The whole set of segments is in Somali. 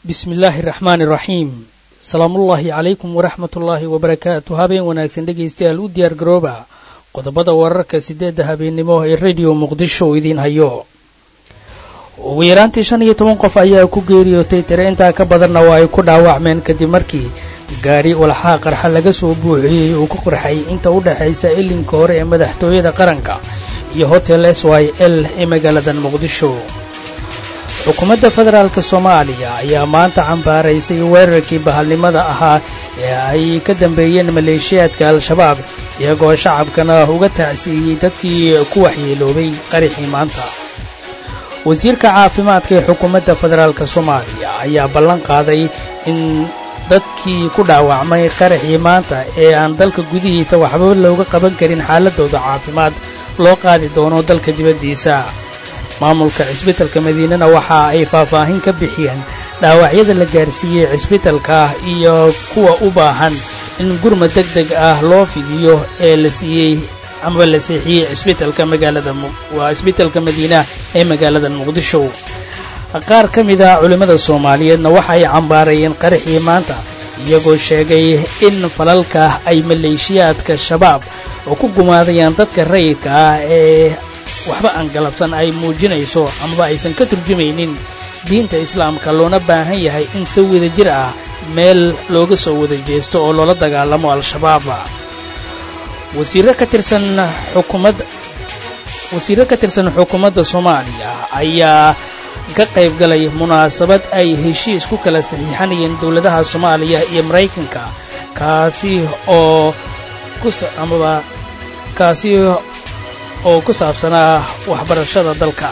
bismi illaahi raxmaani raxiim salaamullaahi calaykum waraxmatullaahi wabarakaatu habeen wanaagsan dhegaystayaal u diyaar garooba qodobada wararka sideedda habeennimo ee rediyo muqdisho uu idiin hayo ugu yaraantii shan iyo toban qof ayaa ku geeriyootay tire intaa ka badanna waa ay ku dhaawacmeen kadib markii gaari walxaa qarxa laga soo buuxiyey uu ku qarxay inta u dhexaysa ilinka hore ee madaxtooyada qaranka iyo hotel s y l ee magaaladan muqdisho xukuumadda federaalk soomaaliya ayaa maanta cambaaraysay weerarkii bahalnimada ahaa ee ay ka dambeeyeen maleeshiyaadka al-shabaab iyagoo shacabkana uga tacsiiyey dadkii ku waxyeeloobay qaraxii maanta wasiirka caafimaadka ee xukuumadda federaalk soomaaliya ayaa ballan qaaday in dadkii ku dhaawacmay qaraxii maanta ee aan dalka gudihiisa waxba looga qaban karin xaaladooda caafimaad loo qaadi doono dalka dibaddiisa maamulka cisbitalka madiinana waxa ay faahfaahin ka bixiyeen dhaawacyada la gaarsiiyey cisbitalka iyo kuwa u baahan in gurmad deg deg ah loo fidiyo ee la siiyey ama la seexiyey cisbitalka magaalada waa cisbitalka madiina ee magaalada muqdisho qaar ka mid a culimmada soomaaliyeedna waxa ay cambaarayeen qaraxii maanta iyagoo sheegay in falalka ay maleeshiyaadka shabaab oo ku gumaadayaan dadka rayidka ah ee waxba aan galabsan ay muujinayso amaba aysan ka turjumaynin diinta islaamka loona baahan yahay in si wada jir ah meel looga soo wada jeesto oo loola dagaalamo al-shabaab wasiirro ka tirsan xukuumadda wasiirro ka tirsan xukuumadda soomaaliya ayaa ka qayb galay munaasabad ay heshiis ku kala saxiixanayeen dowladaha soomaaliya iyo maraykanka kaasi oo kuamaba kaasi oo ku saabsanaa waxbarashada dalka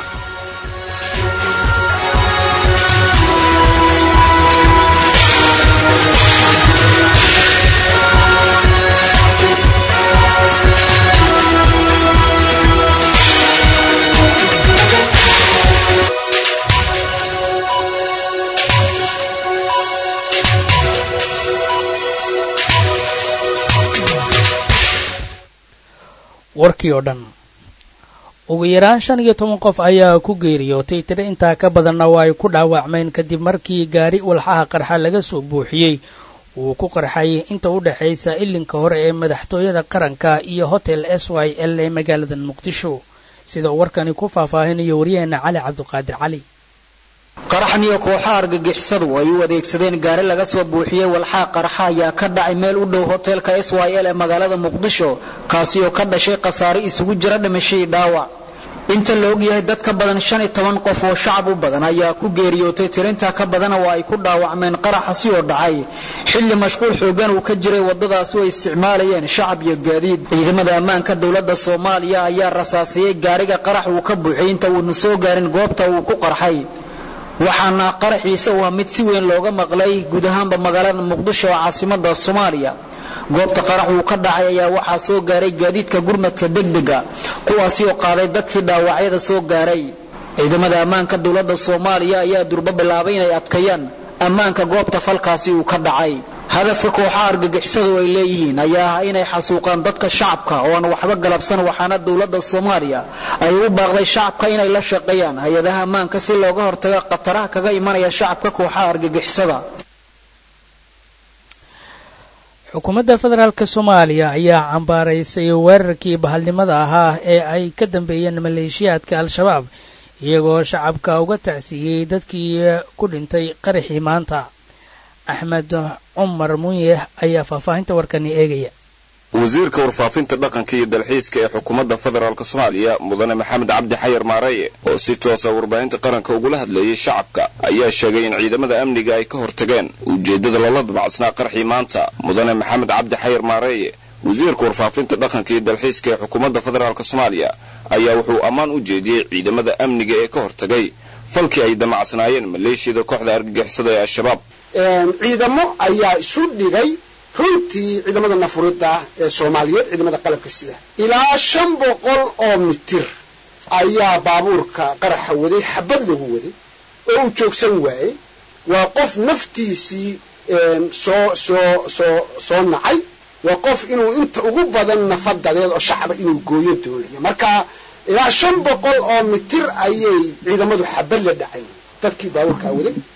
warkii oo dhan ugu yaraan shan iyo toban qof ayaa ku geeriyootay tiro intaa ka badanna waa ay ku dhaawacmeen kadib markii gaari walxaha qarxa laga soo buuxiyey uu ku qarxay inta u dhexaysa ilinka hore ee madaxtooyada qaranka iyo hotel s y l ee magaalada muqdisho sida uu warkani ku faahfaahinayo waryaheena cali cabdiqaadir cali qaraxan iyo kooxaha argagixisadu ay u adeegsadeen gaari laga soo buuxiyey walxaa qarxa ayaa ka dhacay meel u dhow hoteelka s y l ee magaalada muqdisho kaasi oo ka dhashay khasaare isugu jira dhimashadii dhaawac inta la ogyahay dad ka badan shan iyo toban qof oo shacab u badan ayaa ku geeriyootay tirintaa ka badana waa ay ku dhaawacmeen qaraxasi oo dhacay xilli mashquul xoogan uu ka jiray waddadaasi oo ay isticmaalayeen shacab iyo gaadiid ciidamada ammaanka dowladda soomaaliya ayaa rasaasiyey gaariga qarax uu ka buuxiyey inta uuna soo gaarin goobta uu ku qarxay waxaana qaraxiisa u ah mid si weyn looga maqlay guud ahaanba magaalada muqdisho oo caasimada soomaaliya goobta qarax uu ka dhacay ayaa waxaa soo gaaray gaadiidka gurmadka degdega kuwaasi oo qaaday dadkii dhaawacyada soo gaaray ciidamada ammaanka dowladda soomaaliya ayaa durbo bilaabay inay adkeeyaan ammaanka goobta falkaasi uu ka dhacay hadafka kooxaha argagixisadu ay leeyihiin ayaa ah inay xasuuqaan dadka shacabka oo aan waxba galabsan waxaana dowladda soomaaliya ay u baaqday shacabka inay la shaqeeyaan hay-adaha ammaanka si looga hortago khataraha kaga imanaya shacabka kooxaha argagixisada xukuumadda federaalk soomaaliya ayaa cambaaraysay weerarkii bahalnimada ahaa ee ay ka dambeeyeen maleeshiyaadka al-shabaab iyagoo shacabka uga tacsiiyey dadkii ku dhintay qaraxii maanta axmed cumar munye ayaa faahfaahinta warkani eegaya wasiirka warfaafinta dhaqanka iyo dalxiiska ee xukuumadda federaalk soomaaliya mudane maxamed cabdi xayar maareye oo si toosa warbaahinta qaranka ugula hadleeyey shacabka ayaa sheegay in ciidamada amniga ay ka hortageen ujeeddada loola dabacsanaa qarxii maanta mudane maxamed cabdi xayar maareeye wasiirka warfaafinta dhaqanka iyo dalxiiska ee xukuumadda federaalk soomaaliya ayaa wuxuu ammaan u jeediyey ciidamada amniga ee ka hortagay falkii ay damacsanaayeen maleeshiyada kooxda argagixisada ee al-shabaab ciidamo ayaa isu dhigay runtii ciidamada nafurida ee soomaaliyeed ciidamada qalabka sida ilaa shan boqol oo mitir ayaa baabuurka qaraxa waday xabad lagu waday oo uu joogsan waayey waa qof naftiisii soo soo soo soo nacay waa qof inuu inta ugu badan nafadadeed oo shacba inuu gooyo doonaya marka ilaa shan boqol oo mitir ayay ciidamadu xabad la dhacay dadkii baabuurkaa waday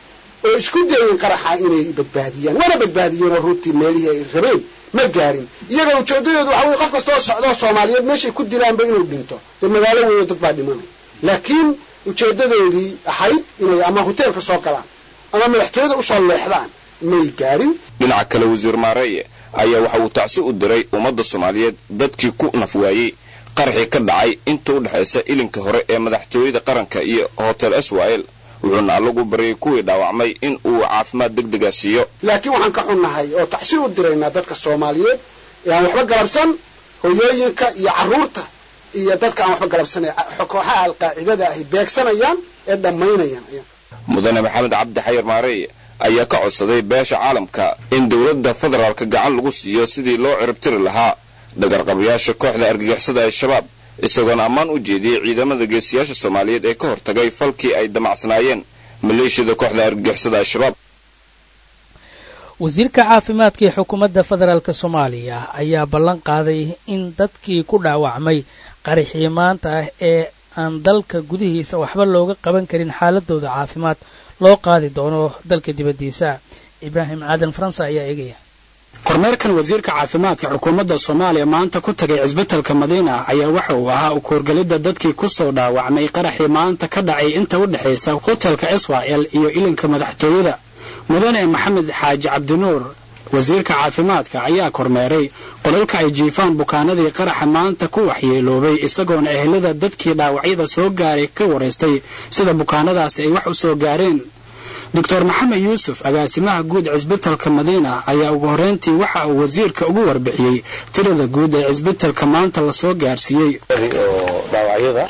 oo isku dayeen qaraxa inay badbaadiyaan waana badbaadiyeen oo runtii meelihii ay rabeen ma gaarin iyaga ujeedadoodu waxa weye qof kastoo socdoo soomaaliyeed meeshay ku dilaanba inuu dhinto dee magaalo weyo dad baa dhimanaya laakiin ujeedadoodii ahayd inay ama hoteelka soo galaan ama madaxtooyada usoo leexdaan may gaarin dhinaca kale wasiir maareeye ayaa waxa uu tacsi u diray ummadda soomaaliyeed dadkii ku naf waayey qaraxii ka dhacay inta u dhexaysa ilinka hore ee madaxtooyada qaranka iyo hotel swil wuxuuna allagu baryay kuwii dhaawacmay in uu caafimaad deg dega siiyo laakiin waxaan ka xunnahay oo tacsi u diraynaa dadka soomaaliyeed ee aan waxba galabsan hoyooyinka iyo carruurta iyo dadka aan waxba galabsanay kooxaha alqaacidada ahy beegsanayaan ee dhammaynayaan mudane maxamed cabdi xayar maareeye ayaa ka codsaday beesha caalamka in dowladda federaalka gacan lagu siiyo sidii loo ciribtiri lahaa dhagarqabayaasha kooxda argagixisada al-shabaab isagoona ammaan u jeediyey ciidamada geesiyaasha soomaaliyeed ee ka hortagay falkii ay damacsanaayeen maleeshiyada kooxda argagixisada al-shabaab wasiirka caafimaadka ee xukuumadda federaalk soomaaliya ayaa ballan qaaday in dadkii ku dhaawacmay qaraxii maanta ah ee aan dalka gudihiisa waxba looga qaban karin xaaladooda caafimaad loo qaadi doono dalka dibaddiisa ibraahim aadan faransa ayaa eegaya kormeerkan wasiirka caafimaadka xukuumadda soomaaliya maanta ku tagay cisbitalka madiina ayaa waxa uu ahaa u koorgelidda dadkii ku soo dhaawacmay qaraxii maanta ka dhacay inta u dhexaysa hotelka israel iyo ilinka madaxtooyada mudane maxamed xaaji cabdinuur wasiirka caafimaadka ayaa kormeeray qolalka ay jiifaan bukaanadii qaraxa maanta ku waxyeeloobay isagoona ehelada dadkii dhaawacyada soo gaaray ka waraystay sida bukaanadaasi ay wax u soo gaareen doctor maxamed yuusuf agaasimaha guud cisbitalka madiina ayaa ugu horreyntii waxa uu wasiirka ugu warbixiyey tirada guud ee cisbitalka maanta lasoo gaarsiiyey oo dhaawacyada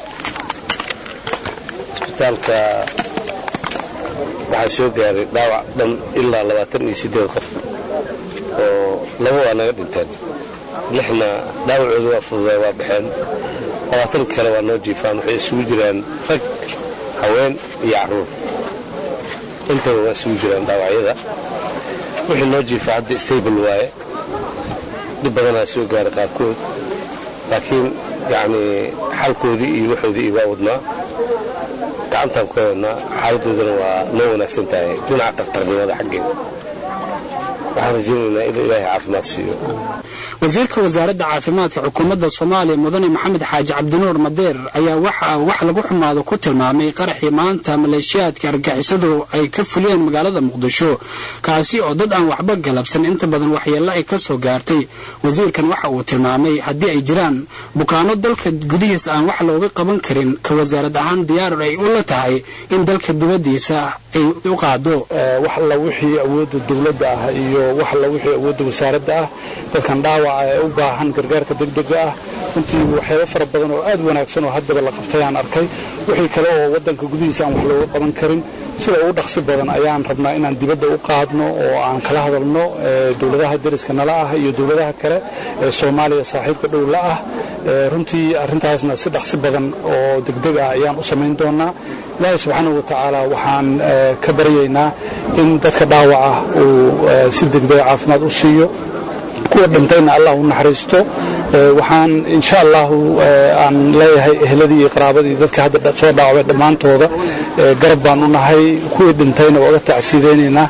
isbitaalka waxaa soo gaaray dhaawac dhan ilaa labaatan iyo siddeed qof oo laba waa naga dhinteen lixna dhaawacooda waa fududaa waa baxeen labaatan kale waa noo jiifaan waxay isugu jiraan rag haween iyo carruur intaba waa isugu jiraan dhaawacyada wixii noo jiifa hadda stable waaye dhib badanaa soo gaaray qaarkood laakiin yacnii xalkoodii iyo waxoodii ibaa wadnaa gacantaan ku haynaa xaaladoodana waa noo wanaagsan tahay dhinaca takhtarnimada xaggeeda waxaan rajaynaynaa in ilaahay caafimaad siiyo wasiirka wasaaradda caafimaadka xukuumadda soomaaliya mudane maxamed xaaji cabdinuur madeer ayaa waxa wax lagu xumaado ku tilmaamay qaraxii maanta maleeshiyaadka argixisadu ay ka fuliyeen magaalada muqdisho kaasi oo dad aan waxba galabsan inta badan waxyeello ay ka soo gaartay wasiirkan waxa uu tilmaamay haddii ay jiraan bukaano dalka gudihiisa aan wax looga qaban karin ka wasaarad ahaan diyaar ay u la tahay in dalka dibaddiisa ay u qaado wax alla wixii awoodda dowladda ah iyo wax alla wixii awoodda wasaaradda ah dadkan dhaawaca ee u baahan gargaarka degdega ah runtii waxyaabo fara badan oo aad wanaagsan oo haddaba la qabtay aan arkay wixii kale oo waddanka gudihiisa aan wax looga qaban karin sida ugu dhaqsi badan ayaan rabnaa inaan dibadda u qaadno oo aan kala hadalno dowladaha deriska nala ah iyo dowladaha kale ee soomaaliya saaxiibka dhow la ah runtii arrintaasna si dhaqsi badan oo degdeg ah ayaan u samayn doonaa ilaahay subxaanahu watacaala waxaan ka baryaynaa in dadka dhaawaca uu si degdega caafimaad u siiyo kuwa dhintayna allah u naxariisto waxaan insha allahu aan leeyahay ehladii iyo qaraabadii dadka hadda soo dhaawacay dhammaantooda garab baan u nahay kuwii dhintayna waa uga tacsiidaynaynaa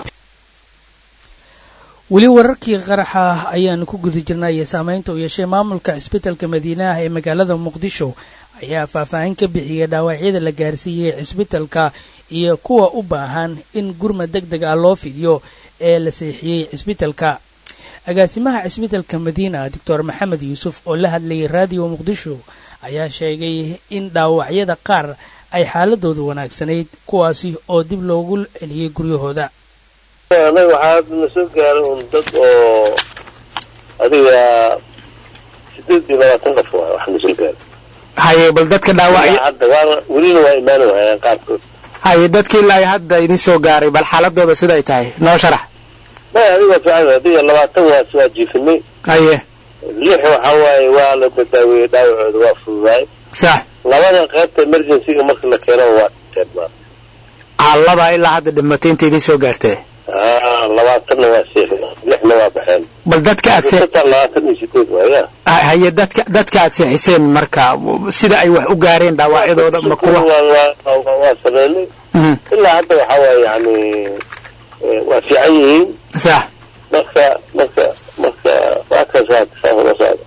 weli wararkii qaraxa ah ayaanu ku guda jirnay iyo saamaynta uu yeeshay maamulka cisbitalka madiinaha ee magaalada muqdisho ayaa faahfaahin ka bixiyay dhaawacyada la gaarsiiyey cisbitalka iyo kuwa u baahan in gurmad deg deg ah loo fidiyo ee la seexiyey cisbitalka agaasimaha cisbitalka madiina doctor maxamed yuusuf oo la hadlayay raadiyo muqdisho ayaa sheegay in dhaawacyada qaar ay xaaladoodu wanaagsanayd kuwaasi oo dib loogu celiyey guryahooda anaga waxaa na soo gaaray un dad oo adiga sideed iyo labaatan qof waay wax na soo gaaray haye bal dadka dhaawacyo hadda waana welina waa imaani waayaan qaarkood haye dadkii ilaa hadda idin soo gaaray bal xaaladooda siday tahay noo sharax maya adiga fiican adiga labaatan waas waa jiifinay haye lix waxa waaye waa la badaaweeyey dhaawacooda waa fududaay sax labada qaybta emergencyga marka la keeno waa dhinteen ma allaba ilaa hadda dhimatay inta idin soo gaartee labaatanna waa seexi lixna waa baxeen bal dadka aad see total labaatan iyo sideed waaya haye dadka dadka aad seexiseen marka sida ay wax u gaareen dhaawacyadooda ma kuwa waa waa sameynay Mhm. ilaa hadda waxaa waaye yani waa fiican yihiin sax marka marka marka waa kasaad saafadasaad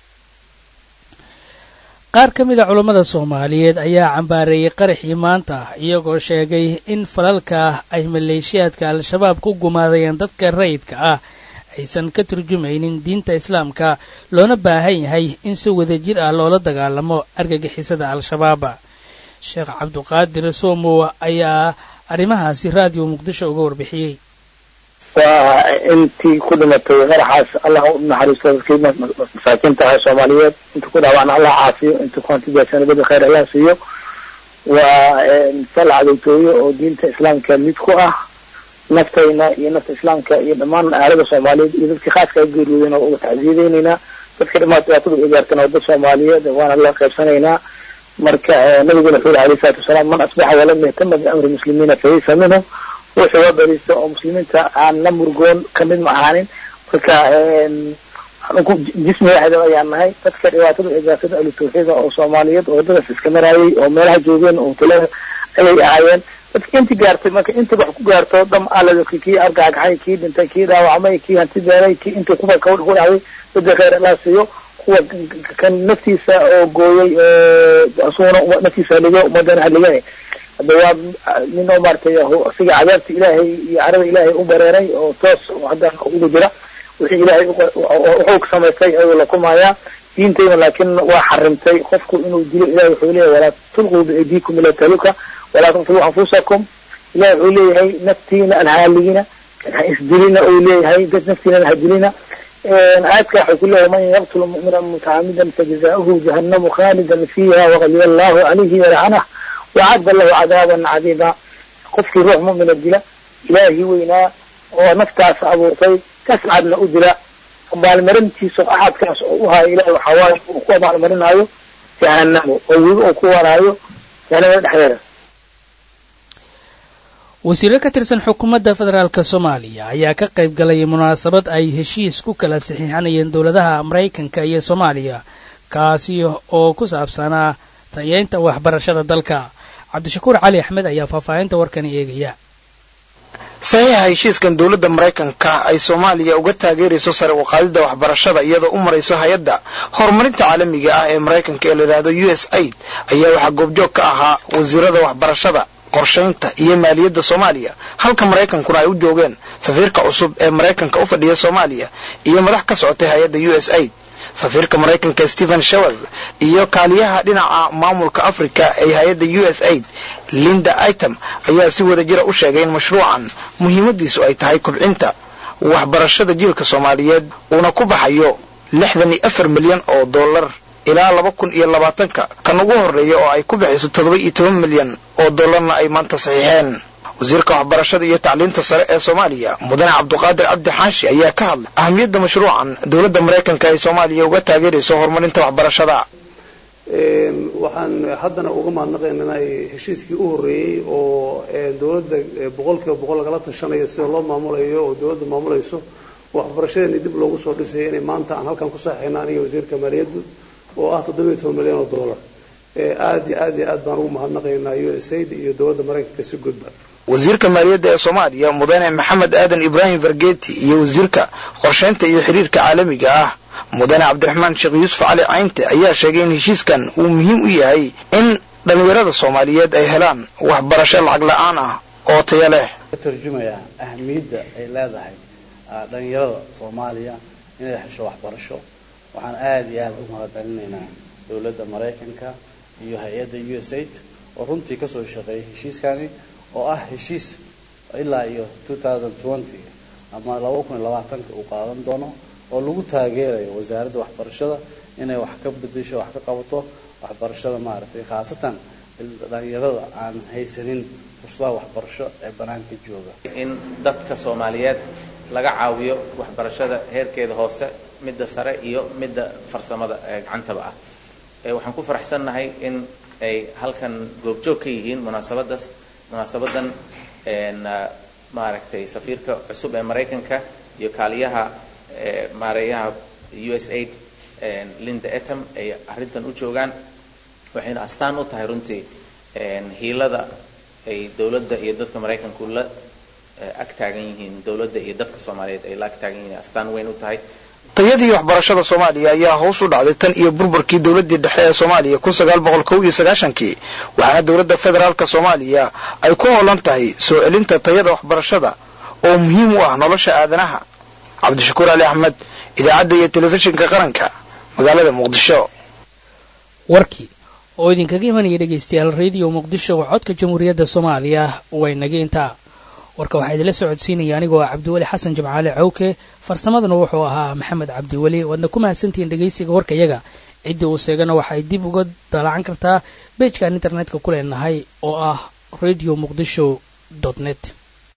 qaar ka mid a culammada soomaaliyeed ayaa cambaareeyey qaraxii maanta iyagoo sheegay in falalka ay maleeshiyaadka al-shabaab ku gumaadayeen dadka rayidka ah aysan ka turjumaynin diinta islaamka loona baahan yahay in si wadajir ah loola dagaalamo argagixisada al-shabaab sheekh cabduqaadir soomow ayaa arrimahaasi raadiyo muqdisho uga warbixiyey waa intii ku dhimatay qaraxaas allah u naxariisto dadkii masaakiinta ahaa soomaaliyeed inta ku dhaawacna allah caafiyo inta ku hantidaasana badi khayr allah siiyo waa fal cadowtooyo oo diinta islaamka mid ku ah naftayna iyo nafta islaamka iyo dhammaan aalada soomaaliyeed iyo dadkii khaaska geeriyooden oo uga tacsiyadeynaynaa dadkii dhammaan dhibaatada u gaartana waa dad soomaaliyeed waana la qaybsanaynaa marka nabiguna wuxuu yihi alayhi salatu wasalaam man asbaxa walam yahtama biamri muslimiina falaysa minhum ruuxii waa bariista oo muslimiinta aan la murgoon kamid ma ahaanin marka anku jismi waaxida ayaan nahay dadka dhibaatada ay gaartada ahlu tawxiida oo soomaaliyeed oo waddadaas iska maraayay oo meelaha joogeen oo talada ayay ahaayeen dadka inti gaartay marka inta wax ku gaarto dham alada kii argagaxay kii dhintay kii dhaawacmay kii hanti beelay kii intii kuba ku dhacday dadka khayr allah siiyo kuwa kan naftiisa oo gooyay asuguna naftiisa haligo ummadana haligane hadda waa nin oo maaragtay asiga cadaabta ilaahay iyo carada ilaahay u bareeray oo toos hadda ugu jira wixii ilaahay wuxuu samaystay ayuu la kulmayaa diintayna laakiin waa xarimtay qofku inuu dilo ilahay wuxuu leeyahay walaa tulquu biaydiikum ila taluka walaa taqtuluu anfusakum ilahay wuxuu leeyahay naftiina alhaaligina ha isdilina uu leeyahay dad naftiina ha dilina aayadka waxay ku leeyahay man yaqtulu mu'mina mutacamidan fajazauhu jahannamu khalidan fiiha waqadiya allahu calayhi walcanah wacadda lahu cadaaban cadiima qofkii ruux mu'mina dila ilaahii weynaa oo naftaas abuurtay kascadna u dila abaalmarintiisa axadkaas oo u haayo ilahi waxaa waaye uu ku abaalmarinaayo jahanamo oo weli uu ku wanaayo jahanamada dhexdeeda wasiiro ka tirsan xukuumadda federaalk soomaaliya ayaa ka qayb galay munaasabad ay heshiis ku kala saxiixanayeen dowladaha maraykanka iyo soomaaliya kaasi oo ku saabsanaa tayeynta waxbarashada dalka cabdishakuur cali axmed ayaa faahfaahinta warkani eegaya saxiixa heshiiskan dowladda maraykanka ay soomaaliya uga taageerayso sare u qaadidda waxbarashada iyadoo u marayso hay-adda horumarinta caalamiga ah ee maraykanka ee la yidhaahdo u s aid ayaa waxaa goobjoog ka ahaa wasiirada waxbarashada qorshaynta iyo maaliyadda soomaaliya halka maraykankuna ay u joogeen safiirka cusub ee maraykanka u fadhiya soomaaliya iyo madax ka socotay hay-adda u s aid safiirka maraykanka stephen shawers iyo kaaliyaha dhinaca maamulka africa ee hay-adda u s aid linda item ayaa si wada jira u sheegay in mashruucan muhiimadiisu ay tahay kubcinta waxbarashada jiilka soomaaliyeed uuna ku baxayo lixdan iyo afar milyan oo dollar ilaa laba kun iyo labaatanka kan ugu horreeya oo ay ku bixiso toddoba iyo toban milyan oo dollarna ay maanta saxiixeen wasiirka waxbarashada iyo tacliinta sare ee soomaaliya mudane cabduqaadir cabdi xaashi ayaa ka hadlay ahamiyadda mashruucan dowladda maraykanka ay soomaaliya uga taageerayso horumarinta waxbarashada waxaan haddana uga mahadnaqaynaa heshiiskii u horreeyey oo dowladda boqolkiiba boqol lagala tashanayo sida loo maamulayo oo dowladda maamulayso waxbarashadeeni dib loogu soo dhisay inay maanta aan halkan ku saxayna aniga wasiirka maaliyaddu oo ah toddoba iyo toban milyan oo dollar aad iyo aad iyo aad baan ugu mahadnaqaynaa u s aid iyo dowladda maraykanka si gudba wasiirka maaliyadda ee soomaaliya mudane maxamed aadan ibraahim fargeeti iyo wasiirka qorshaynta iyo xiriirka caalamiga ah mudane cabdiraxmaan sheekh yuusuf cali caynte ayaa sheegay in heshiiskan uu muhiim u yahay in dhallinyarada soomaaliyeed ay helaan waxbarasho lacag la-aan ah oo taya leh ka turjumaya ahamiyadda ay leedahay dhallinyarada soomaaliya inay hesho waxbarasho waxaan aada iyo aada u mahadcelinaynaa dowladda maraykanka iyo hay-adda u s aid oo runtii kasoo shaqeeyay heshiiskani oo ah heshiis ilaa iyo ama laba kun iyo labaatanka uu qaadan doono oo lagu taageerayo wasaaradda waxbarashada inay wax ka bedesho wax ka qabato waxbarashada maaragtay khaasatan dhalinyarada aan haysanin fursadaha waxbarasho ee banaanka jooga in dadka soomaaliyeed laga caawiyo waxbarashada heerkeeda hoose midda sare iyo midda farsamada ee gacantaba ah waxaan ku faraxsannahay in ay halkan goobjoog ka yihiin munaasabadaas munaasabadan maaragtay safiirka cusub ee maraykanka iyo kaaliyaha maareeyaha u s aid linda etam ay arrintan u joogaan waxayna astaan u tahay runtii hiilada ay dowladda iyo dadka maraykanku la ag taagan yihiin dowladda iyo dadka soomaaliyeed ay la ag taagan yihiin astaan weyn u tahay tayadii waxbarashada soomaaliya ayaa hoos u dhacday tan iyo burburkii dowladii dhexe ee soomaaliya kun sagaal boqol kow iyo sagaashankii waxaana dowladda federaalka soomaaliya ay ku howlan tahay soo celinta tayada waxbarashada oo muhiim u ah nolosha aadanaha cabdishakuur ali axmed idaacadda iyo telefishinka qaranka magaalada muqdisho warkii oo idinkaga imanaya dhegaystayaal rediyo muqdisho oo codka jamhuuriyadda soomaaliya way naga intaa warka waxaa idinla socodsiinaya anigoo ah cabdiweli xasan jimcaale cawke farsamaduna wuxuu ahaa maxamed cabdiweli waadna ku mahadsantihiin dhegaysiga warkayaga ciddii uu seegana waxa ay dib uga dalacan kartaa beejkaan internetka ku leenahay oo ah radio muqdisho net